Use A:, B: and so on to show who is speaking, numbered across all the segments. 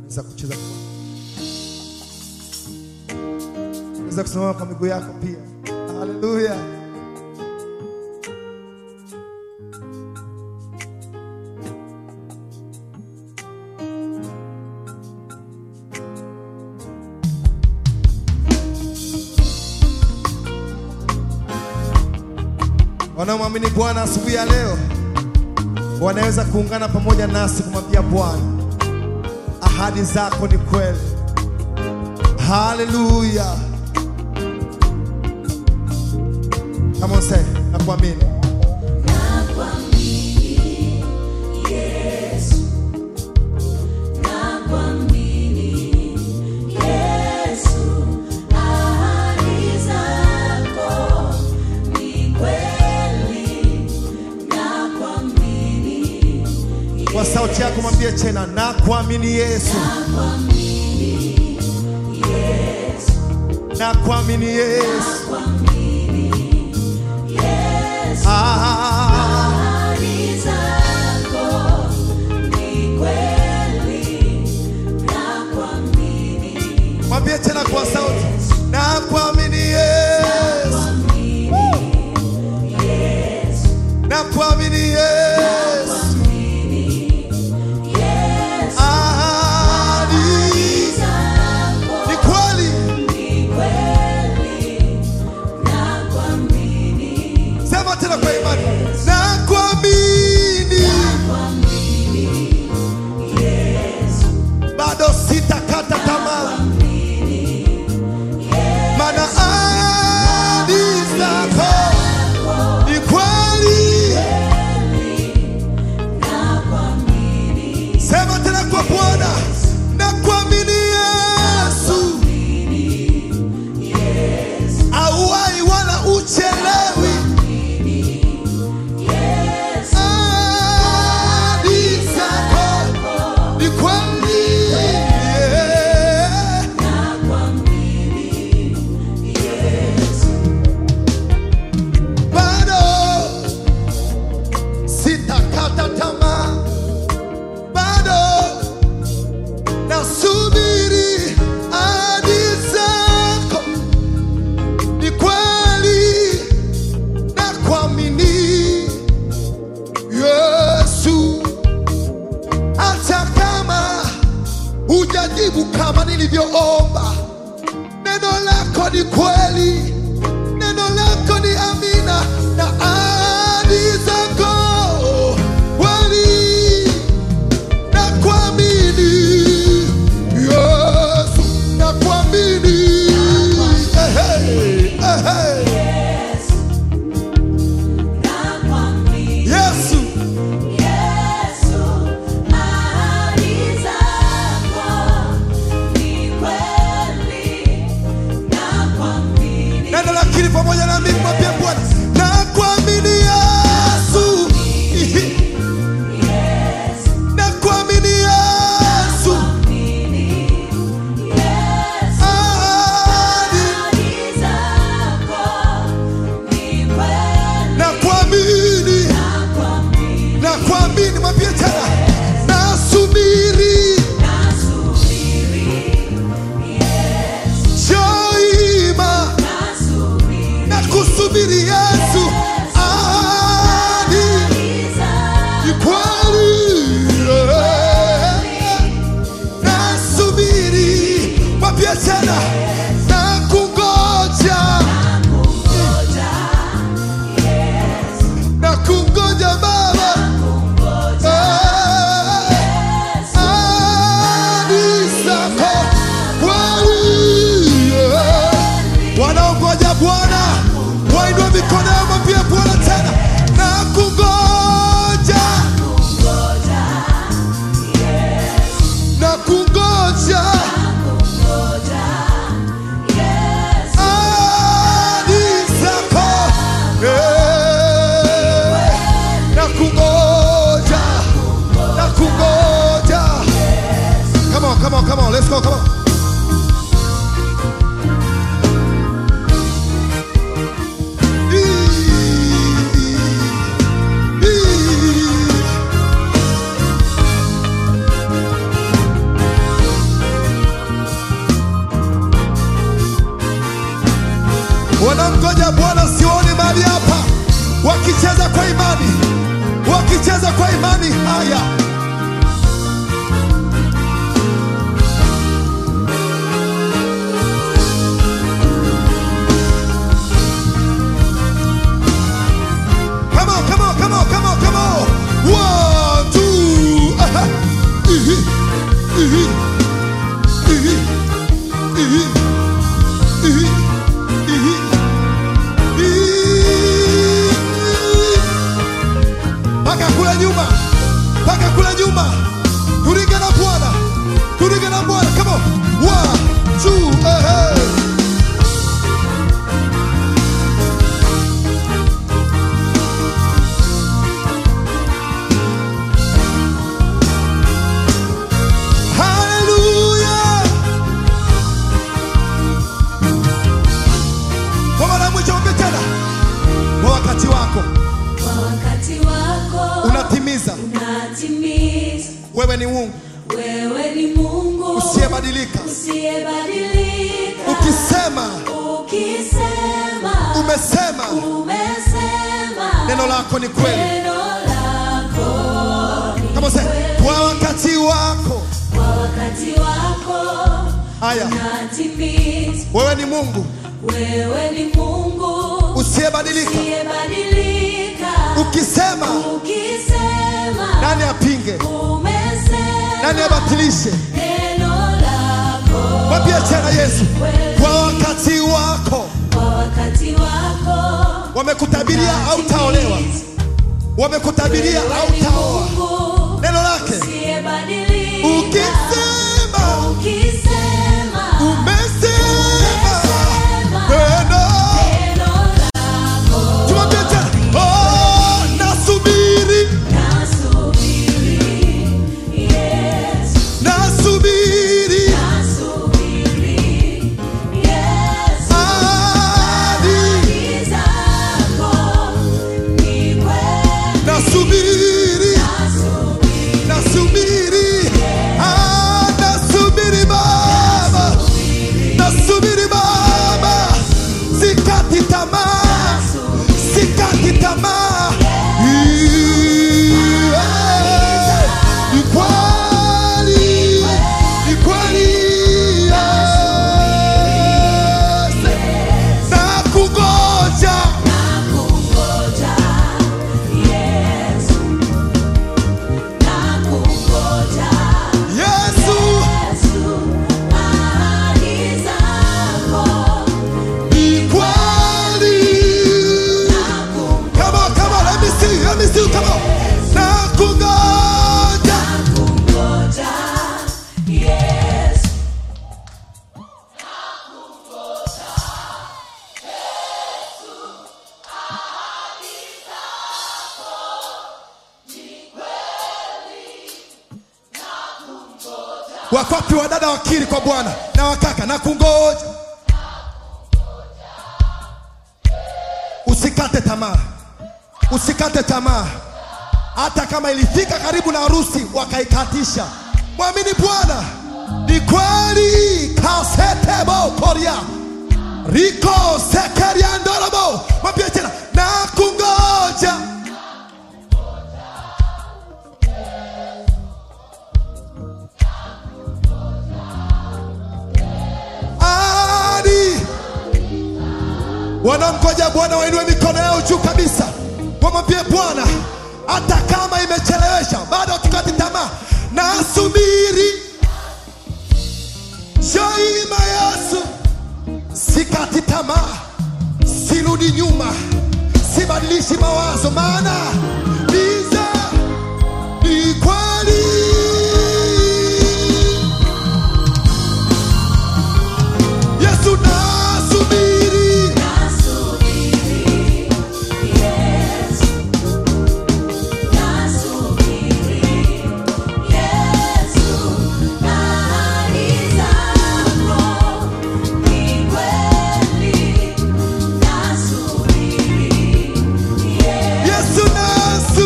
A: za kucheza kwa Unaweza kusimama kwa miguu yako pia. Haleluya. Wanaomwamini Bwana asubuhi ya leo wanaweza kuungana pamoja nasi kumwambia Bwana, ahadi zako ni kweli. Haleluya. Come on say, nakuamini. Kwa sauti yako mwambie tena, nakuamini Yesu. Nakuamini Yesu. Ah, mwambie tena kwa sauti, nakuamini Yesu. Nakuamini Yesu. Ahadi ni kweli. Sema tena kwa imani, nakuamini. Bado sitakata tamaa, maana ahadi zako ni kweli. Sema tena kwa Bwana, nakuamini Yesu. Auwai wala uchelewi. Ahadi zako ni kweli. Yeah. Bado sitakata tamaa, bado nasubiri ahadi zako ni kweli na kuamini Yesu, hata kama hujajibu kama nilivyoomba, neno lako ni kweli, neno lako ni amina na ahadi zako kweli na kuamini Yesu, na kuamini Ehe, ehe. Yesu, neno lakini pamoja na mimi mwambie Bwana, na kuamini Yesu, Ihi. na kuamini Yesu, ahadi na kuamini na kuamini, mwambie tena, nasubiri shoima na kusubiri Yesu, ahadi ni kweli. Nasubiri, mwambie tena, na kungoja na kungoja Baba Eh, ahadi zako kweli. Wanaongoja Bwana wainue mikono yao, mwambie Bwana tena, na kungoja na kungoja ahadi zako Eh, na kungoja na kungoja. Come on, come on, come on, let's go, come on. wakicheza kwa imani, wakicheza kwa imani. Haya, come on, come on, come on, come on, come on. One, two, aha. Ihi, ihi, ihi, ihi, ihi, ihi, ihi. Paka kule nyuma, paka kule nyuma. Turinge na Bwana, turinge na Bwana. Come on, one, two, aha. Hallelujah. Kwa mara ya mwisho ombe tena. Kwa wakati wako
B: Kwa wakati wako
A: unatimiza.
B: unatimiza.
A: Wewe ni Mungu
B: Wewe ni Mungu
A: usiyebadilika.
B: usiyebadilika.
A: Ukisema
B: Ukisema
A: umesema,
B: umesema
A: neno lako ni kweli.
B: neno lako
A: Kama usema kwa wakati wako.
B: kwa wakati wako
A: Haya,
B: unatimiza.
A: wewe ni Mungu
B: Wewe ni Mungu
A: usiyebadilika.
B: usiyebadilika.
A: Ukisema
B: Ukisema
A: nani apinge?
B: umesema
A: Nani abatilishe?
B: neno lako
A: Mwambie tena Yesu, kwa wakati wako.
B: kwa wakati wako
A: Wamekutabiria au taolewa, wamekutabiria au taoa.
B: Mungu
A: Neno lake
B: usiyebadilika.
A: ukisema
B: Ukisema
A: umesema neno
B: neno lako
A: tumwambie tena oh, nasubiri
B: nasubiri. Yes,
A: nasubiri
B: nasubiri. Yes,
A: hadi
B: ahadi zako ni kweli.
A: nasubiri
B: Nasubiri.
A: nasubiri ah, nasubiri baba nasubiri baba sikati tamaa sikati tamaa Yeah. Ni kweli, ni kweli, yes. Nakungoja,
B: Nakungoja, Yesu. Nakungoja,
A: Yesu,
B: Yesu. Ahadi zako
A: ni kweli.
B: nakungoja,
A: Come on, come on, let me see, let me see, come on. Nakungoja.
B: nakungoja, Yesu.
A: Wakwapi wadada wakiri kwa Bwana na wakaka na kungoja. Usikate tamaa, usikate tamaa. Hata kama ilifika karibu na harusi wakaikatisha, mwamini Bwana. Ni kweli kasetebo koria riko sekeriandorobo. Mwambie tena na kungoja. Hadi wanamgoja Bwana wainue mikono yao juu kabisa, wamwambie Bwana, hata kama imechelewesha, bado tukati tamaa, nasubiri shaima Yesu, sikati tamaa, sirudi nyuma, sibadilishi mawazo, maana niza ni kweli Yesu nasubiri,
B: Nasubiri, Yesu. Nasubiri, Yesu. Ahadi zako ni kweli. Nasubiri, Yesu.
A: Yesu nasubiri.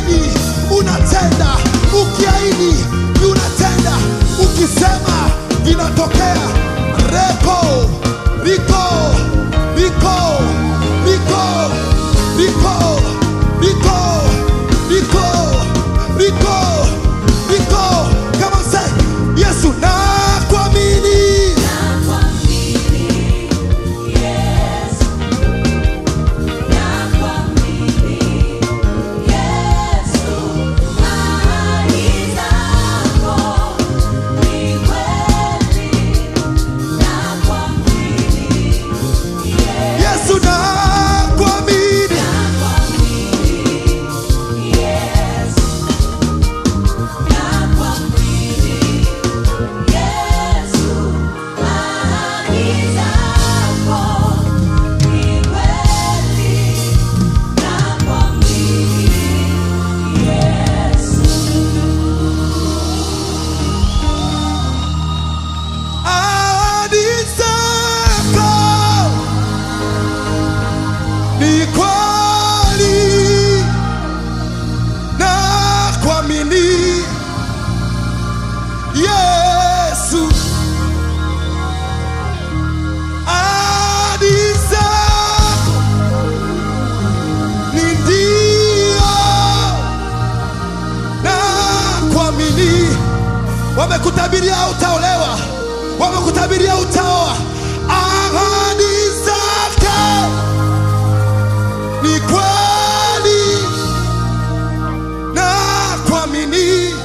A: ukiahidi unatenda, ukiahidi unatenda, ukisema vinatokea. Reko riko riko riko riko riko riko riko riko kama say Yesu nakuamini Yesu nakuamini ahadi zako ni kweli na kuamini Yesu ahadi zako ni ndio na kuamini wamekutabiria utaolewa, wamekutabiria utaoa. Ahadi zake ni kweli na kuamini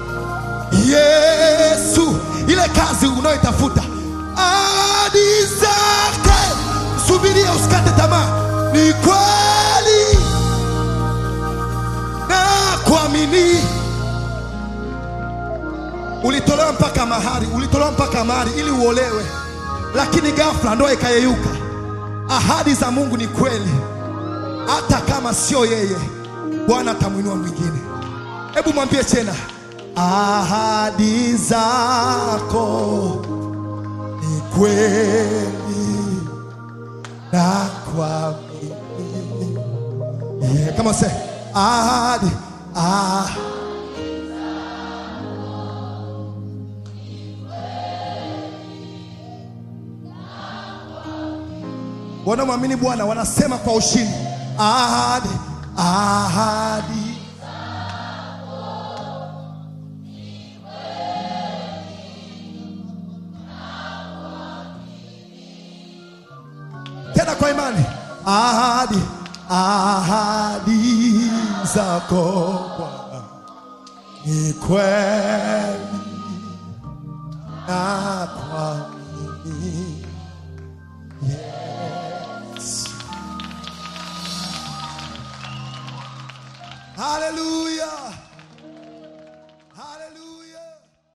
A: Yesu, ile kazi unayoitafuta, ahadi zake, subiria, usikate tamaa, ni kweli na kuamini ulitolewa mpaka mahari, ulitolewa mpaka mahari ili uolewe, lakini ghafla ndoa ikayeyuka. Ahadi za Mungu ni kweli, hata kama sio yeye, Bwana atamwinua mwingine. Hebu mwambie tena, ahadi zako ni kweli na kuamini. Yeah, kama se ahadi ah. wanaomwamini Bwana wanasema kwa ushindi, ahadi ahadi. Tena kwa imani, ahadi ahadi zako Bwana ni kweli na kuamini Hallelujah. Hallelujah.